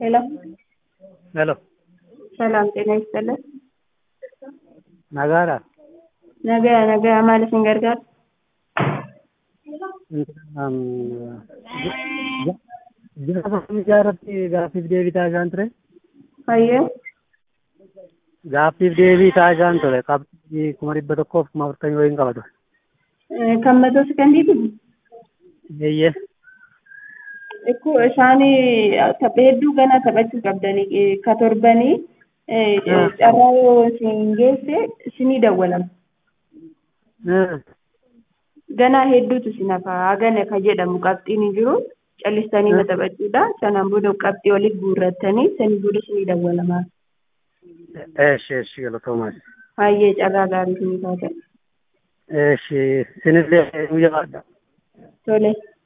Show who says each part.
Speaker 1: ሄሎ
Speaker 2: ሄሎ
Speaker 1: ሰላም ጤና ይስጥልን።
Speaker 2: nagaadha
Speaker 1: ነገ ነገ ማለት እንገርጋር
Speaker 2: gaafa miidiyaa irratti gaaffiif deebii taasisaan ture
Speaker 1: hayyee
Speaker 2: gaaffiif deebii taasisaan ture qabxii kuma dhibba tokkoof kuma afurtamii wayiin qaba ture
Speaker 1: kan matoo sekandiiti
Speaker 2: eeyyee
Speaker 1: ikkoo isaan tapha hedduu ganaa taphachuu qabdanii ka torbanii carraa yoo isin geesse isinii dawwalama ganaa hedduutu isin hafa hagana ka jedhamu qabxiin hin jiru callistanii maxabachuudha sanaan booda qabxii oliif guurrattanii sanii booda isinii dawwalama
Speaker 2: eeshi eeshi galatoomaas
Speaker 1: hayyee carraa gaarii isinii taata
Speaker 2: eeshi sinillee guyyaa
Speaker 1: tole